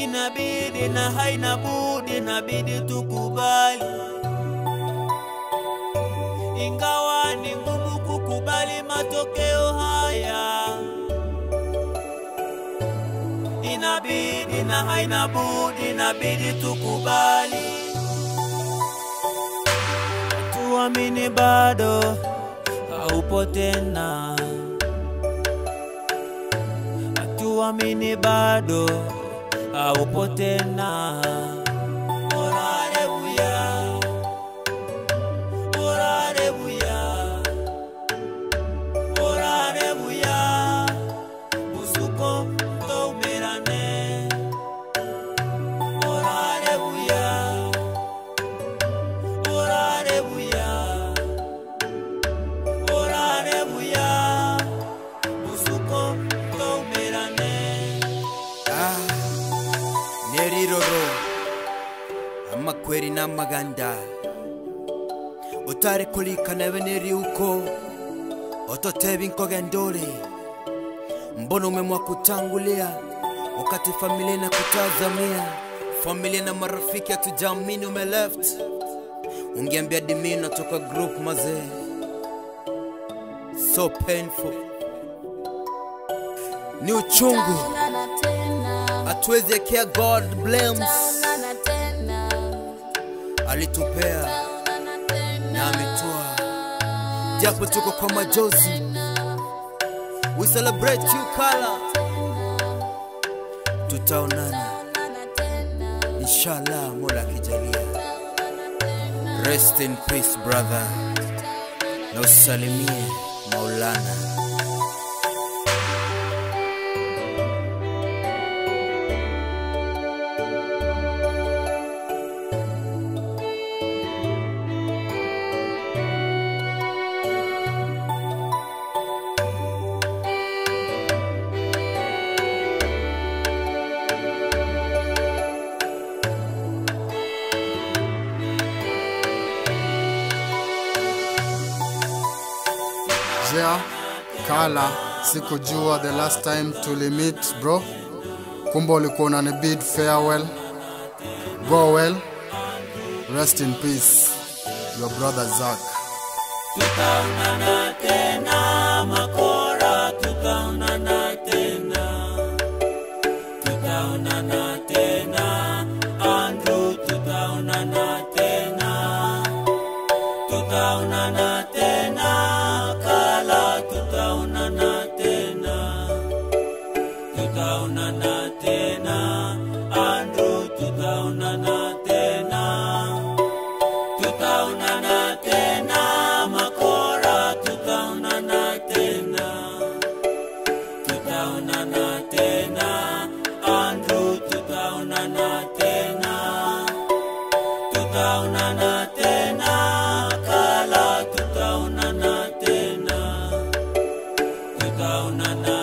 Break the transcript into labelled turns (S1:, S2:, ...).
S1: inabidi na haina budi, inabidi tukubali, ingawa ni ngumu kukubali matokeo haya, inabidi na haina budi, inabidi tukubali, tuamini bado haupo tena, tuamini bado haupo tena. Orarebuya, orarebuya, orarebuya, usuko toumerane. Orarebuya, orarebuya, orarebuya, usuko toumerane.
S2: Ah, neriroro amakweri n'amaganda utari kulikana beneri uko ototeba inkoga ndole mbona umemwa kutangulia wakati familia na kutazamia familia na marafiki hatujamini ume left ungeambia dimi natoka group mazee so painful ni uchungu hatuwezi ekea god blames alitupea na ametua japo tuko kwa majozi we celebrate you kala tutaonana inshallah mola akijalia rest in peace brother na usalimie maulana
S3: Jea, Kala, sikujua the last time tulimit bro. Kumbe ulikuwa unani bid farewell. Go well. Rest in peace. Your brother Zack.
S1: tutaonana tena makora tutaonana tena tutaonana tena andrew tutaonana tena tutaonana tena kala tutaonana tena tutaonana tena andrew tutaonana tena tutaonana tena makora tutaonana tena tutaonana tena andrew tutaonana tena tutaonana tena kala tutaonana tena tutaonana